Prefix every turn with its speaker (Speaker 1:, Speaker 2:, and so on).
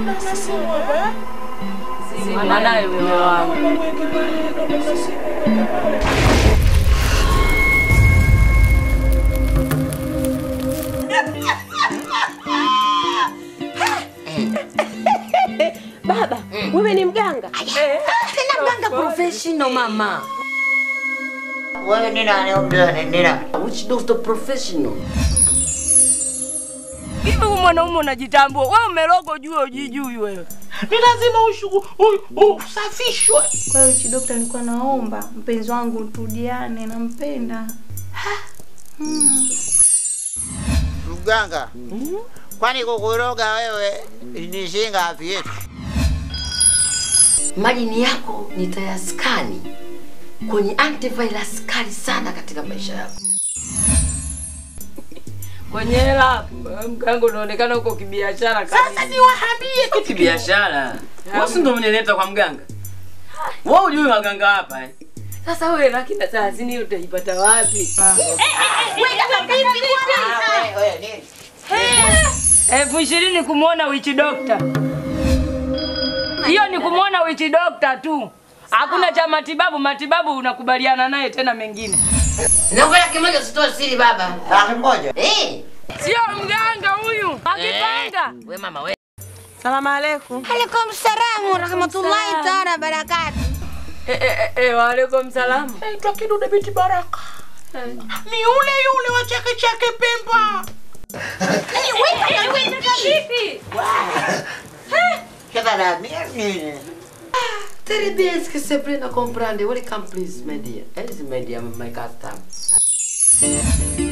Speaker 1: Mwanaye mume wangu.
Speaker 2: Baba, wewe ni mganga?
Speaker 3: Tena mganga professional mama.
Speaker 4: Wewe ni nani umdani ni nani?
Speaker 3: Which doctor professional?
Speaker 1: Hivi huyu mwanaume unajitambua? Wewe umelogo juu ujijui wewe.
Speaker 5: Ni lazima ushu- u- usafishwe.
Speaker 6: Kwa hiyo chi dokta, nilikuwa naomba mpenzi wangu turudiane, nampenda.
Speaker 4: Mganga. Kwani kukuroga wewe ni shilingi ngapi yetu?
Speaker 3: Majini yako nitayaskani kwenye antivirus kali sana katika maisha yako.
Speaker 1: Kwenye hela mkango unaonekana uko kibiashara kabisa.
Speaker 5: Sasa niwaambie kitu
Speaker 7: Kibiashara. Wewe si ndo umenileta kwa mganga? Wewe hujui maganga hapa eh?
Speaker 1: Sasa wewe laki na thelathini utaipata wapi?
Speaker 4: Wewe nini?
Speaker 1: elfu ishirini kumwona witch doctor. Hiyo ni kumwona witch doctor tu, hakuna cha matibabu. Matibabu unakubaliana naye tena mengine,
Speaker 3: Naongea kimoja usitoe siri baba.
Speaker 4: Laki moja.
Speaker 3: Eh,
Speaker 1: sio mganga huyu akipanga.
Speaker 3: we mama we.
Speaker 2: Salamu alaikum.
Speaker 6: Alaikum salamu wa rahmatullahi taala barakatu.
Speaker 1: Eh, eh, eh, eh, waalaikum salamu.
Speaker 5: naitwa Kidude binti Baraka. Ni yule yule wa Chake Chake Pemba.
Speaker 4: Sasa na mia nini?
Speaker 3: Très bien, est-ce que c'est prêt à comprendre? Welcome please, my dear. This is my dear, my custom.